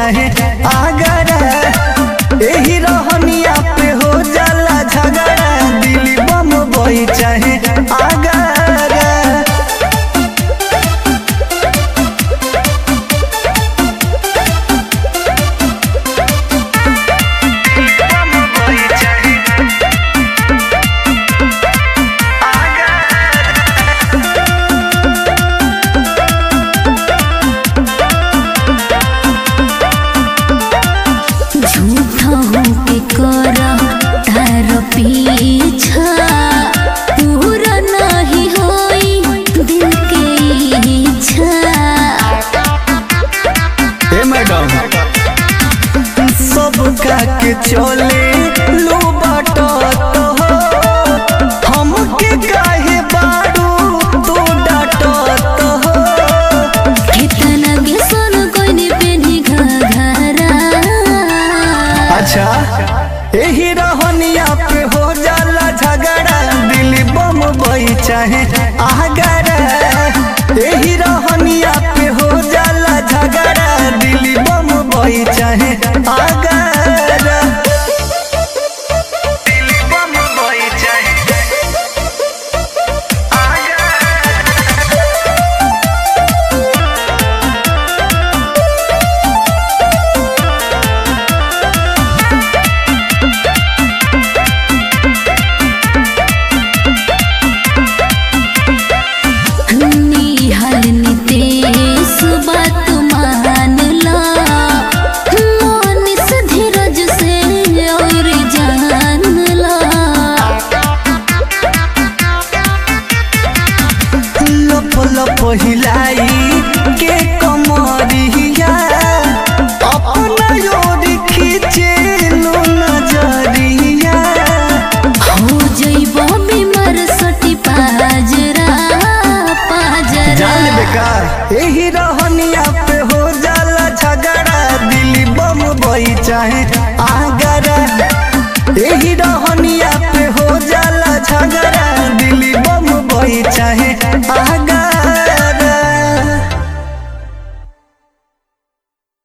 चाहे आगरा एही रहनिया पे हो जाला झगड़ा दिल्ली बम बई चाहे आगरा झूठा होके करा तार पीछा पूरा नहीं होई दिल के इच्छा हे मैडम सब का के चले लो बाटो तो हो हमके काहे बारू तू डाटो तो हो कितना गेसन कोइने पेनी घघरा अच्छा एही रहनिया पे हो जाला झगड़ा दिल्ली बम बई चाहे आगरा एही रहनिया पे हो जाला झगड़ा दिल्ली बम बई चाहे आगरा दिल्ली बम बई चाहे निहल नितेश बात मान ला मोनिस धीरज से और जान ला लप लप हिलाई के कमरिया अपना योर खींचे लो नजरिया हो जइबो बीमार सटी पाजरा पाजरा जान बेकार यही रहनिया पे हो जाला झगड़ा दिल्ली बम बई चाहे आगरा यही रहनिया पे हो जाला झगड़ा दिल्ली बम बई चाहे